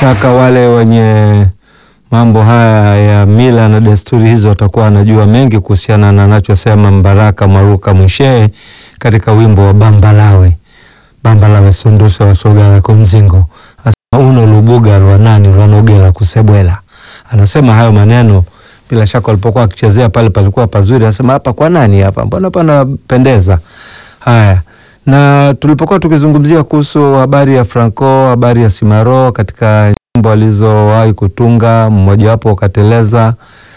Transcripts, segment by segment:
shaka wale wenye mambo haya ya mila na desturi hizo watakuwa wanajua mengi kuhusiana na anachosema Mbaraka Mwaruka Mwishehe katika wimbo wa Bambalawe. Bambalawe sunduse wasogala kumzingo asema uno lubuga lwanani lwanogela kusebwela. Anasema hayo maneno bila shaka walipokuwa akichezea pale palikuwa pazuri, anasema hapa kwa nani hapa, mbona panapendeza. Haya, na tulipokuwa tukizungumzia kuhusu habari ya Franco, habari ya Simaro katika nyimbo alizowahi kutunga, mmojawapo ukateleza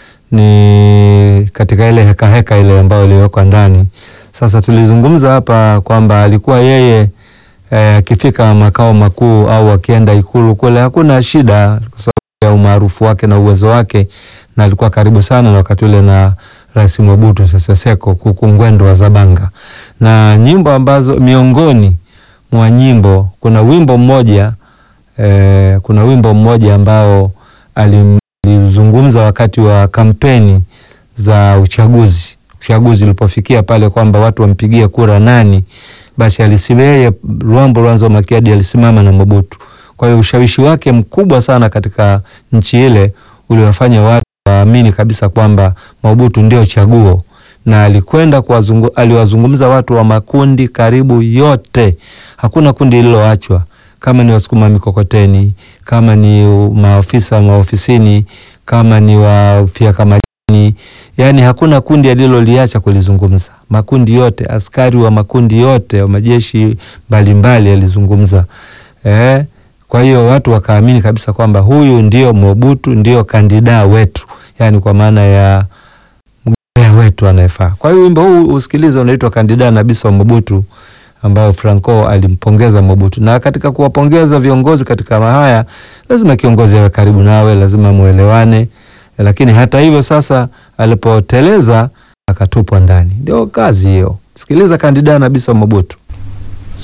ni katika ile heka heka ile ambayo iliwekwa ndani. Sasa tulizungumza hapa kwamba alikuwa yeye akifika eh, makao makuu au akienda ikulu kule hakuna shida kwa sababu ya umaarufu wake na uwezo wake, na alikuwa karibu sana na wakati ule na Rais Mobutu Sese Seko kukungwendo wa Zabanga, na nyimbo ambazo miongoni mwa nyimbo kuna wimbo mmoja eh, kuna wimbo mmoja ambao alizungumza wakati wa kampeni za uchaguzi. Uchaguzi ulipofikia pale kwamba watu wampigie kura nani, basi alisimeye Luambo Lwanzo Makiadi alisimama na Mobutu. Kwa hiyo ushawishi wake mkubwa sana katika nchi ile uliwafanya watu waamini kabisa kwamba Mobutu ndio chaguo, na alikwenda kuwazungu, aliwazungumza watu wa makundi karibu yote, hakuna kundi lililoachwa, kama ni wasukuma mikokoteni, kama ni maofisa maofisini, kama ni wafyeka majani, yani hakuna kundi aliloliacha kulizungumza. Makundi yote, askari wa makundi yote wa majeshi mbalimbali alizungumza eh. Kwa hiyo watu wakaamini kabisa kwamba huyu ndio Mobutu, ndio kandida wetu, yani kwa maana ya mgombea wetu anayefaa. Kwa hiyo wimbo huu usikilize, unaitwa Kandida na Biso Mobutu, ambao Franco alimpongeza Mobutu. Na katika kuwapongeza viongozi katika haya, lazima kiongozi awe karibu nawe, lazima muelewane. Lakini hata hivyo sasa, alipoteleza akatupwa ndani. Ndio kazi hiyo. Sikiliza Kandida na Biso Mobutu.